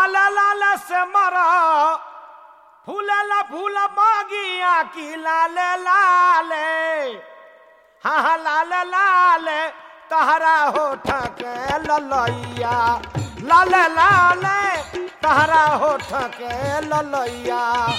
लाल लाल से मरा फूलला फूल बागिया की लाल लाल हाँ हाँ लाल लाल तहरा होठ के ललैया लाल लाल तहरा होठ के ललैया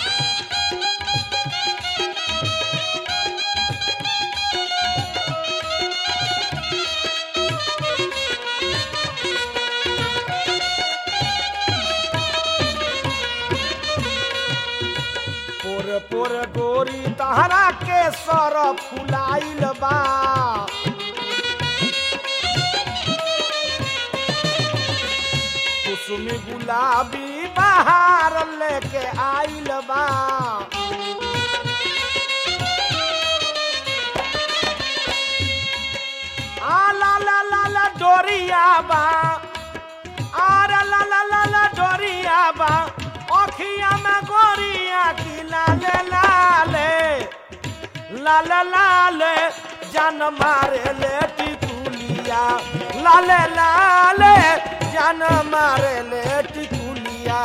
पोर पोर गोरी तहरा के सर फुलाइल बा कुसुमी गुलाबी बहार लेके आइल बा आ ला ला ला ला डोरिया बा आर ला ला ला ला डोरिया बा अखिया में गोरिया की लाले लाले लाले लाले जान मारे ले टिकुलिया लाले लाले जान मारे ले टिकुलिया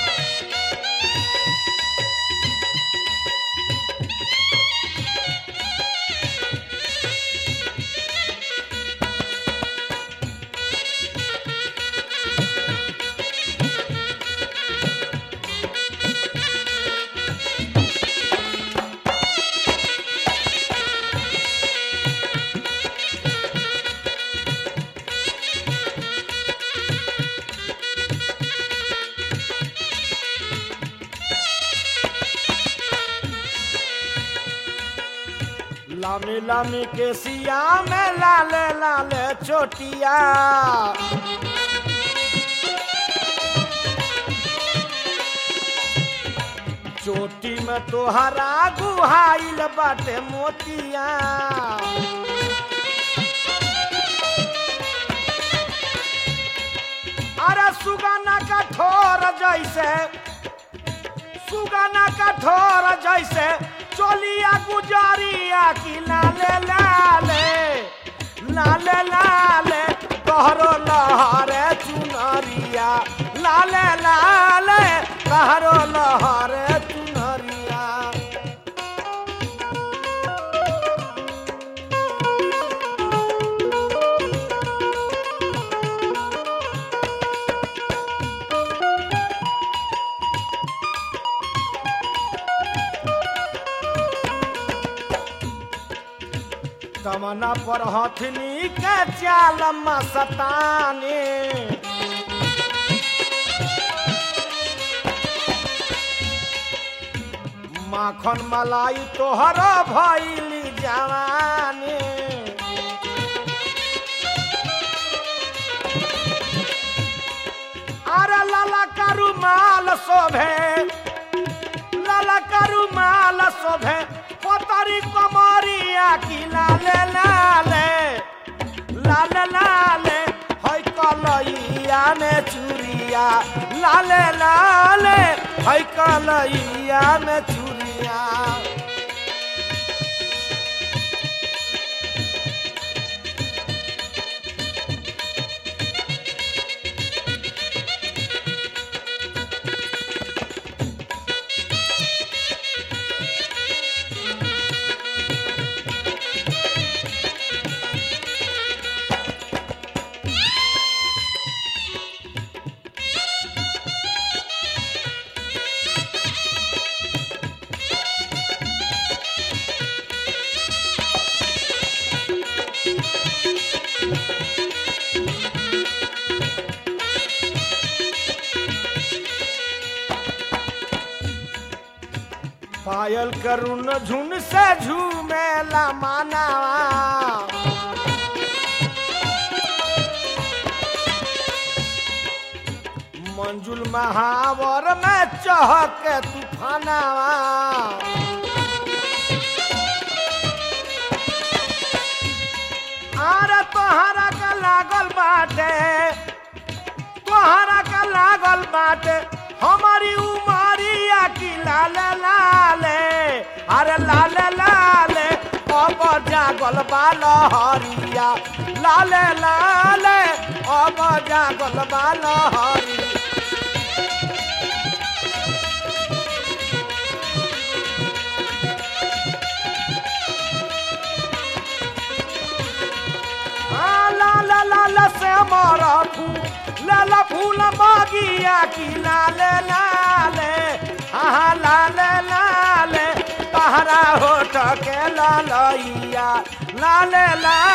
लामी लामी के सिया में लाले लाले चोटिया चोटी में तोहरा गुहाइल बाटे मोतिया अरे सुगाना का ठोर जैसे सुगाना का ठोर जैसे चोलिया गुजारिया की लाले लाले लाले लाले कहरो लहरे चुनरिया लाले लाले कहरो लहरे चुनरिया तमना पर हथनी के चाल मस्तानी माखन मलाई तोहर भैली जवानी अरे लाला करू माल शोभे लाला करू माल शोभे पोतरी कमरिया की लाले लाले लाले लाले है कलैया में चूड़िया लाले लाले है कलैया में चूड़िया पायल करुण झुन से झूमेला मानावा मंजुल महावर में चहक तूफानावा आरे तोहरा का लागल बाटे तोहरा का लागल बाटे हमारी उमरिया की लाले लाले अरे लाले लाले अब जागल बाल हरिया लाले लाले अब जागल बाल हरिया की लाले लाले हाँ लाले लाले तहरा होठ के ललैया लाले लाले